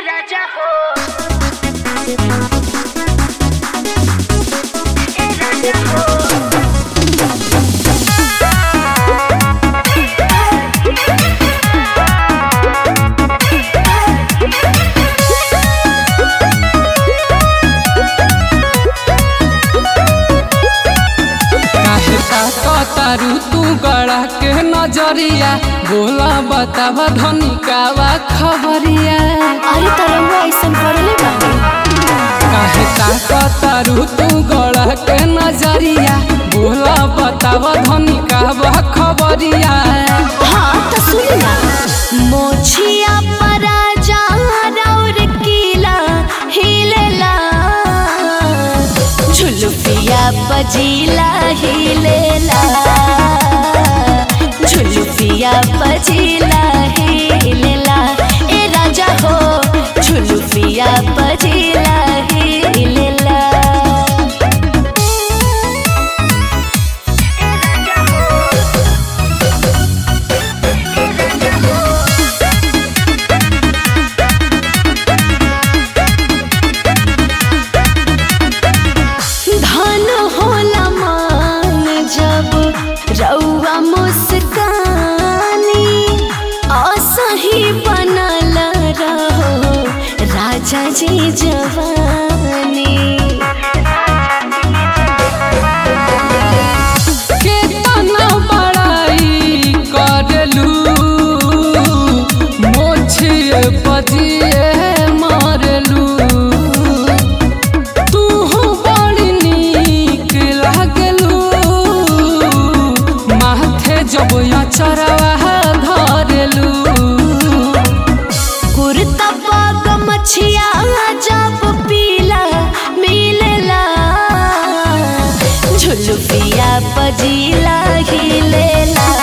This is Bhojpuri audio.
राजा हो ए राजा हो काहे ताकतारू तू गड़ा के नजरिया बोला बतावा धनी कावा खबरिया अरे तरंगा ऐसन पड़ले बाटे काहे ताकतारू तू गड़ा के नजरिया बोला बतावा धनी कावा खबरिया हाँ तो सुन ना मोछिया परा जा रौर कीला हिलेला झुलुफिया बजीला हिलेला झुलुफिया बजीला हिलेला ए राजा हो झुलुफिया बजीला हिलेला धन होला मान जब रउआ मुस्कानी असही बनल रहो राजा जी जवानी केतना बड़ाई करलू मोछिए पजिए मारलू तू बड़ी नीक लागलू माथे जब अचरवा धरलू कुर्ता पाग मछिया जब पीला मिलेला झुलुफिया पजीला हिलेला